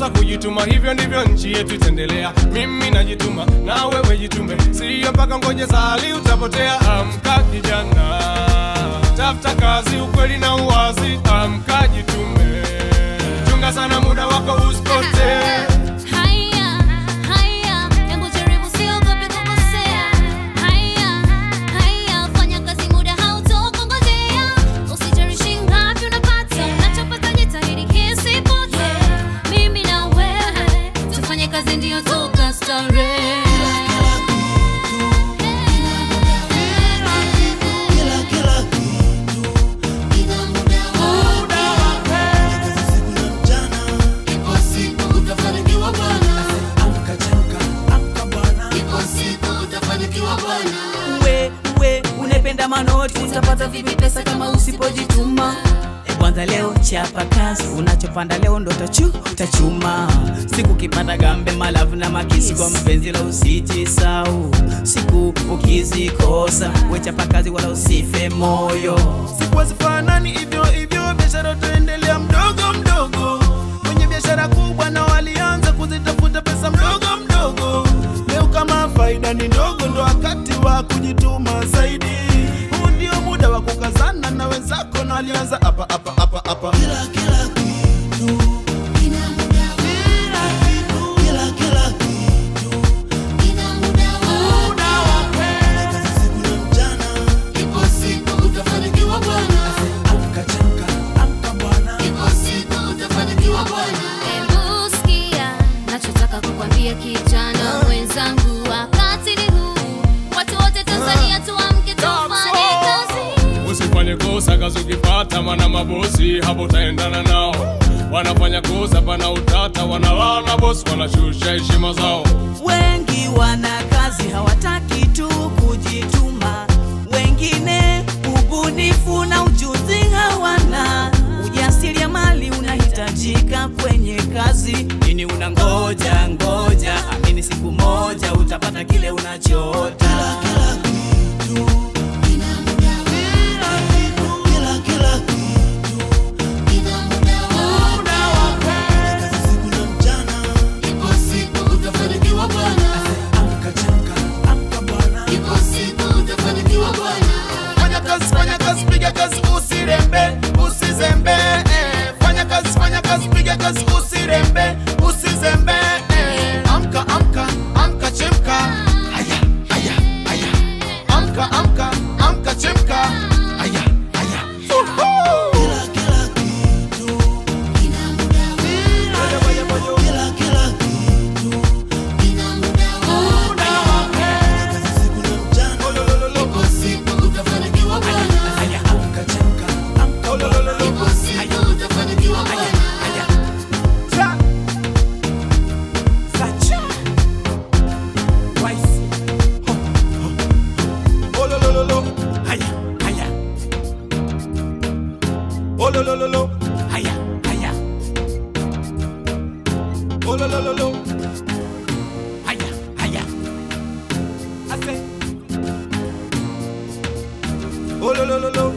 tunapaswa kujituma, hivyo ndivyo nchi yetu itaendelea. Mimi najituma na wewe jitume, siyo mpaka ngoje sali utapotea. Amka kijana, tafuta kazi, ukweli na uwazi. Amka jitume, chunga sana muda wako usipotee. Haya, haya, hebu jaribu, usiogope kukosea. Haya, haya, fanya kazi, muda hautokungojea. Usijarishi ngapi unapata, unachopata jitahidi kisipotee. Mimi na wewe tufanye kazi, ndio tukastarehe. we we unapenda manoti utapata vipi pesa kama usipojituma E kwanza leo chapa kazi unachopanda leo ndo tachu tachuma siku kipata gambe malavu na makisi kwa mpenzi la usijisau siku ukizikosa we chapa kazi wala usife moyo siku hazifanani hivyo hivyo, biashara utaendelea mdogo mdogo. Wenye biashara kubwa na walianza kuzitafuta pesa mdogo mdogo. Leo kama faida ni ndogo, ndo wakati wa kujituma zaidi. Huu ndio muda wa kukazana na wenzako, na walianza hapa hapa hapa hapa. Hebu sikia nachotaka kukwambia kijana mwenzangu, wakati ni huu, watu wote Tanzania tuamke, tufanye kazi. Usifanye kosa kazi ukipata, mana mabosi hapo utaendana nao. Wanafanya kosa pana utata, wanalana bosi, wanashusha heshima zao. wengi wana kazi hawataki tu kujituma wengine ubunifu na ujuzi hawana ujasiriamali unahitajika kwenye kazi nini unangoja ngoja amini siku moja utapata kile unachota Fanya kazi, fanya kazi, piga kazi, usirembe, usizembe. eh. Fanya kazi, fanya kazi, piga kazi, usirembe, usizembe. eh. Amka, amka, amka, chemka. Haya, haya, haya. Amka, amka, amka, chemka. Haya, haya. Uhu. Moja, moja, moja. Olololo. Cha. Olololo. Olololo. Olololo. Ase. Olololo.